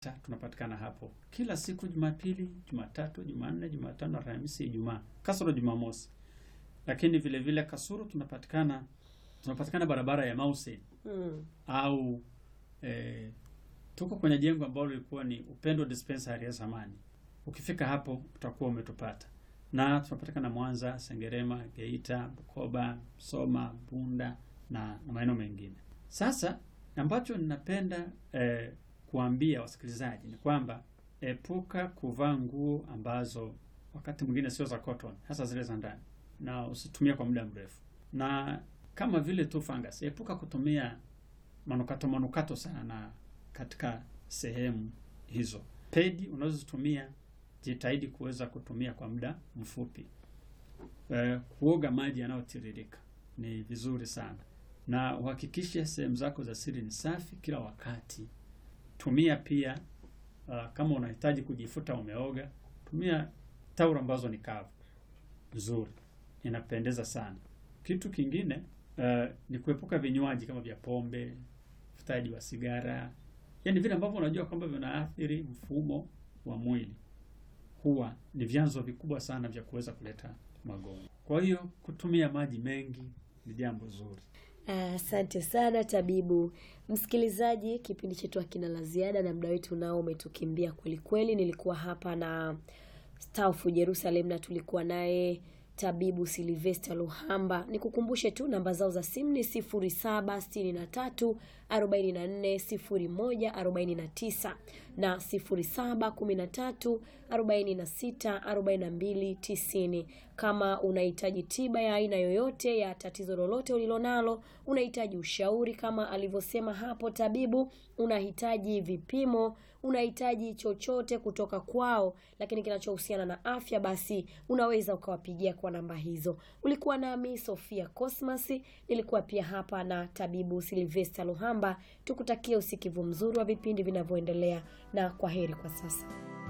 tunapatikana hapo kila siku Jumapili, Jumatatu, Jumanne, Jumatano, Alhamisi, Ijumaa kasoro Jumamosi. Lakini vile vile Kasuru tunapatikana tunapatikana barabara ya Mause Mm. au eh, tuko kwenye jengo ambalo lilikuwa ni Upendo Dispensary ya zamani. Ukifika hapo utakuwa umetupata, na tunapatikana Mwanza, Sengerema, Geita, Bukoba, Soma, Bunda na, na maeneo mengine. Sasa ambacho ninapenda eh, kuambia wasikilizaji ni kwamba epuka kuvaa nguo ambazo wakati mwingine sio za cotton, hasa zile za ndani, na usitumie kwa muda mrefu, na kama vile tu fungus, epuka kutumia manukato manukato sana katika sehemu hizo. Pedi unazozitumia jitahidi kuweza kutumia kwa muda mfupi. E, kuoga maji yanayotiririka ni vizuri sana, na uhakikishe sehemu zako za siri ni safi kila wakati. Tumia pia uh, kama unahitaji kujifuta umeoga, tumia tauro ambazo ni kavu nzuri, inapendeza sana. Kitu kingine uh, ni kuepuka vinywaji kama vya pombe, uvutaji wa sigara, yaani vile ambavyo unajua kwamba vinaathiri mfumo wa mwili, huwa ni vyanzo vikubwa sana vya kuweza kuleta magonjwa. Kwa hiyo kutumia maji mengi ni jambo zuri. Asante sana tabibu. Msikilizaji, kipindi chetu hakina la ziada na muda wetu nao umetukimbia kweli kweli. Nilikuwa hapa na Staufu Jerusalem na tulikuwa naye tabibu Silvester Luhamba. Nikukumbushe tu namba zao za simu ni 0763 44 01 49 na 0713 46 42 90. Kama unahitaji tiba ya aina yoyote ya tatizo lolote ulilonalo, unahitaji ushauri kama alivyosema hapo tabibu, unahitaji vipimo, unahitaji chochote kutoka kwao, lakini kinachohusiana na afya, basi unaweza ukawapigia kwa namba hizo. Ulikuwa nami Sofia Cosmas, nilikuwa pia hapa na tabibu Silvester Luhamba. Tukutakie usikivu mzuri wa vipindi vinavyoendelea, na kwa heri kwa sasa.